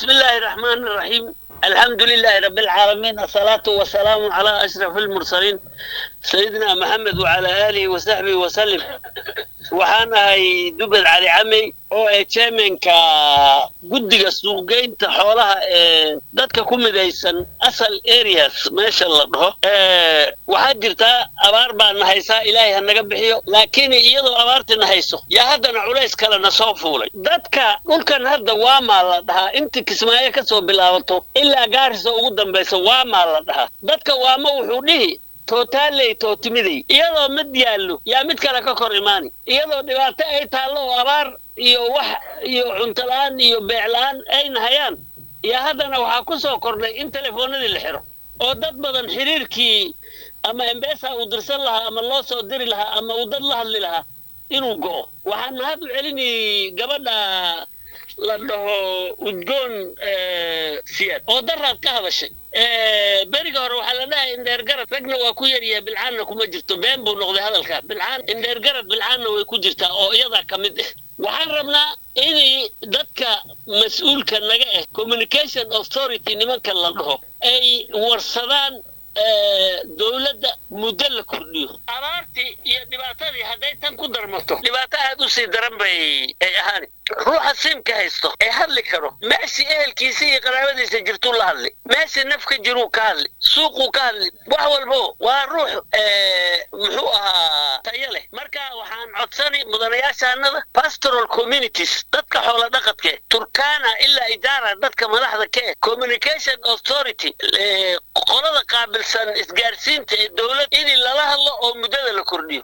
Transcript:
بسم الله الرحمن الرحيم الحمد لله رب العالمين الصلاة والسلام على أشرف المرسلين سيدنا محمد وعلى آله وصحبه وسلم waxaan ahay dubad cali camey oo ee chairmanka guddiga suuqgeynta xoolaha ee dadka ku midaysan asal areas meesha la dhaho waxaa jirtaa abaar baana haysaa ilaahay ha naga bixiyo laakiin iyadoo abaartina hayso yaa haddana culays kalena soo fuulay dadka dhulkan hadda waamaa la dhahaa inta kismaayo ka soo bilaabato ilaa gaarisa ugu dambaysa waamaa la dhahaa dadka waama wuxuu dhihi tootaaley tootimidey iyadoo mid yaallo yaa mid kale ka kor imaani iyadoo dhibaato ay taallo oo abaar iyo wax iyo cunto la-aan iyo beec la-aan ayna hayaan yaa haddana waxaa ku soo kordhay in telefoonadii la xiro oo dad badan xiriirkii ama embesa uu dirsan lahaa ama loo soo diri lahaa ama uu dad la hadli lahaa inuu go'o waxaan mahad u celini gabadha la dhaho udgoon siyaad oo daraad ka hadashay beriga hore waxaa la dhahay indheergarad ragna waa ku yaryahay bilcaanna kuma jirto been buu noqday hadalkaa bilcaan indheergarad bilcaanna way ku jirtaa oo iyadaa ka mid ah waxaan rabnaa inay dadka mas-uulka naga ah communication authority nimanka la dhaho ay warsadaan dowladda muddo la kordhiyo abaartii iyo dhibaatadii hadday tan ku darmato dhibaato aad u sii daran bay ay ahaani ruuxa siimka haysto ee hadli karo meeshii ehelkiisa iyo qaraabadiisa jirtuu la hadli meeshii nafka jiruu ka hadli suuquu ka hadli wax walbo waa ruux muxuu ahaa tayo leh marka waxaan codsani mudanayaashaanada pastoral communities dadka xoola dhaqadke turkana ilaa idaara dadka madaxda ka eh communication authority qolada qaabilsan isgaarsiinta ee dowlad in lala hadlo oo muddada la kordhiyo